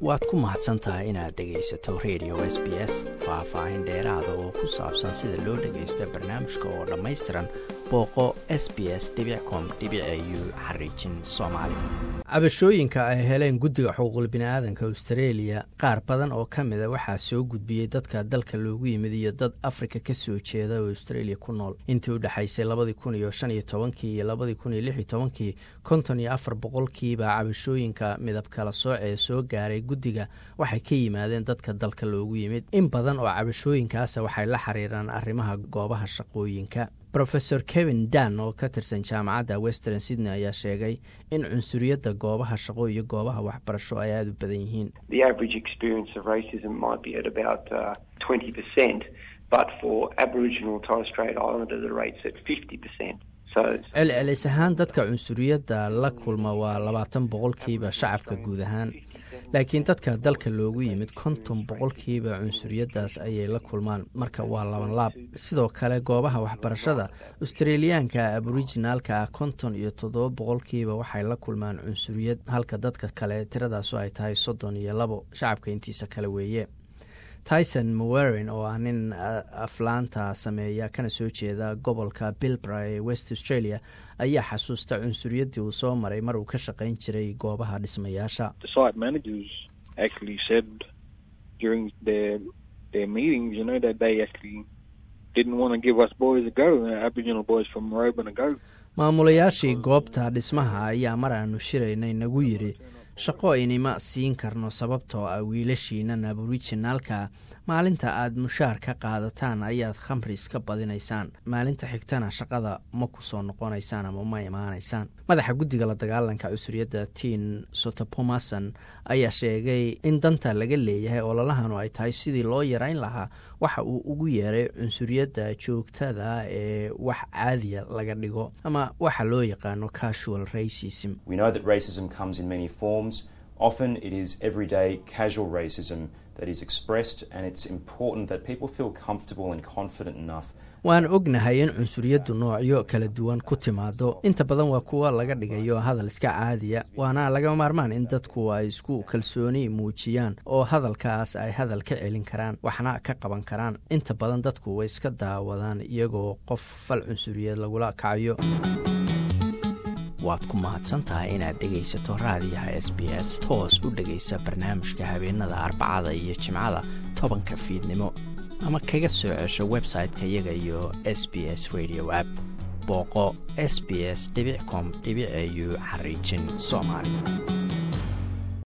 waad ku mahadsan tahay inaad dhegaysato radio s b s faah-faahin dheeraada oo ku saabsan sida loo dhagaysto barnaamijka oo dhammaystiran booqo s b s com u xariijin soomaali cabashooyinka ay heleen guddiga xuquuqul biniaadanka austareeliya qaar badan oo ka mida waxaa soo gudbiyey dadka dalka loogu yimid iyo dad afrika ka soo jeeda oo australia ku nool intii u dhexaysay labadii kun iyo shan iyo tobankii iyo labadii kun iyo lix iyo tobankii konton iyo afar boqolkiiba cabashooyinka midab kala sooc ee soo gaaray guddiga waxay ka yimaadeen dadka dalka loogu yimid in badan oo cabashooyinkaasa waxay la xiriiraan arrimaha goobaha shaqooyinka rofesor kevin dan oo ka tirsan jaamacadda western sydney ayaa sheegay in cunsuriyadda goobaha shaqo iyo goobaha waxbarasho ay aada u badan yihiin celcelis ahaan dadka cunsuriyadda la kulma waa labaatan boqolkiiba shacabka guud ahaan laakiin dadka dalka loogu yimid konton boqolkiiba cunsuriyaddaas ayay la kulmaan marka waa laban laab sidoo kale goobaha waxbarashada australiyaanka aborijinaalka ah konton iyo toddoba boqolkiiba waxay la kulmaan cunsuriyad halka dadka kale tiradaasu ay tahay soddon iyo labo shacabka intiisa kale weeye tyson mowerin oo ah nin aflaanta sameeya kana soo jeeda gobolka bilbra ee west australia ayaa xasuusta cunsuriyaddii uu soo maray mar uu ka shaqayn jiray goobaha dhismayaasha maamulayaashii goobta dhismaha ayaa mar aanu shiraynay nagu yidhi shaqo inima siin karno sababtoo ah wiilashiinan aborijinaalka maalinta aad mushaar ka qaadataan ayaad khamri iska badinaysaan maalinta xigtana shaqada ma ku soo noqonaysaan ama ma imaanaysaan madaxa guddiga la dagaalanka cusuriyadda tiin sotopomason ayaa sheegay in danta laga leeyahay ololahanu ay tahay sidii loo yarayn lahaa waxa uu ugu yeeray cunsuriyadda joogtada ee wax caadiya laga dhigo ama waxa loo yaqaano casual racism often it is everyday casual racism that is expressed and it's important that people feel comfortable and confident enough waan ognahay in cunsuriyaddu noocyo kala duwan ku timaado inta badan waa kuwa laga dhigayo hadal iska caadiya waana laga maarmaan in dadku ay isku kalsooni muujiyaan oo hadalkaas ay hadal ka celin karaan waxna ka qaban karaan inta badan dadku way iska daawadaan iyagoo qof fal cunsuriyeed lagula kacayo waad ku mahadsantahay inaad dhegaysato raadiyaha s b s toos u dhegaysa barnaamijka habeenada arbacada iyo jimcada tobanka fiidnimo ama kaga soo cesho website-ka iyaga iyo s b s radio app booqo s b s com au xariijin soomaali